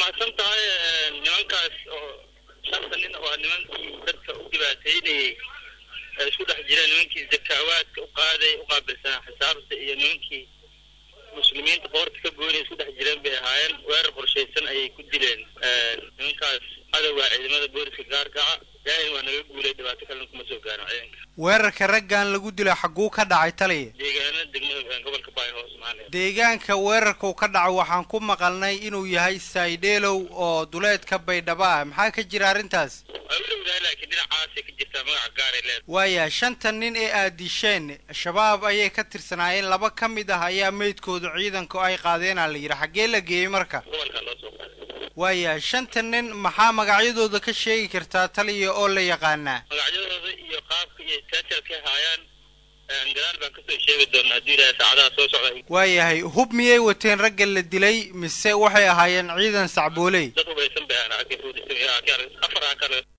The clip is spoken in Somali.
mahadsan tahay nimankaas oo shanta nin waa nimankii dadka u dhibaateynayey ee isku dhex jireen nimankii zakaawaadka u qaaday u qaabilsanaa xisaabta iyo nimankii muslimiinta qoorta ka goynay isku dhex jireen bay ahaayeen weerar qorshaysan ayay ku dileen nimankaas cadowgaa ciidamada booliska gaarkaca ilaahay waa naga guulay dhibaato kalena kuma soo gaaro ciidanka weerarka raggan lagu dilo xagguu ka dhacay taliya deegaanada degmada gobolka baayhoos maaliya deegaanka weerarkuu ka dhaco waxaan ku maqalnay inuu yahay saydheelow oo duleedka baydhabo ah maxaa ka jira arrintaas waa u dhowdahay laakiin dhinacaasay ka jirtaa magaca gaaray leedahay waaya shanta nin ee aad disheen shabaab ayay ka tirsanaayeen laba ka mid ah ayaa meydkoodu ciidanku ay qaadeenaa la yidhi xaggee la geeyey marka gobolka loo soo qaaday waaya shanta nin maxaa magacyadooda ka sheegi kartaa taliya oo la yaqaanaa magacyadooda iyo qaabka iyo taajalkay haayaan gadaal baan kasoo sheegi doonaa haddii ilaahay saacadaha soo socda waayahay hub miyay wateen ragga la dilay mise waxay ahaayeen ciidan sacbooley dad hubaysan bay ahaan afar aa kale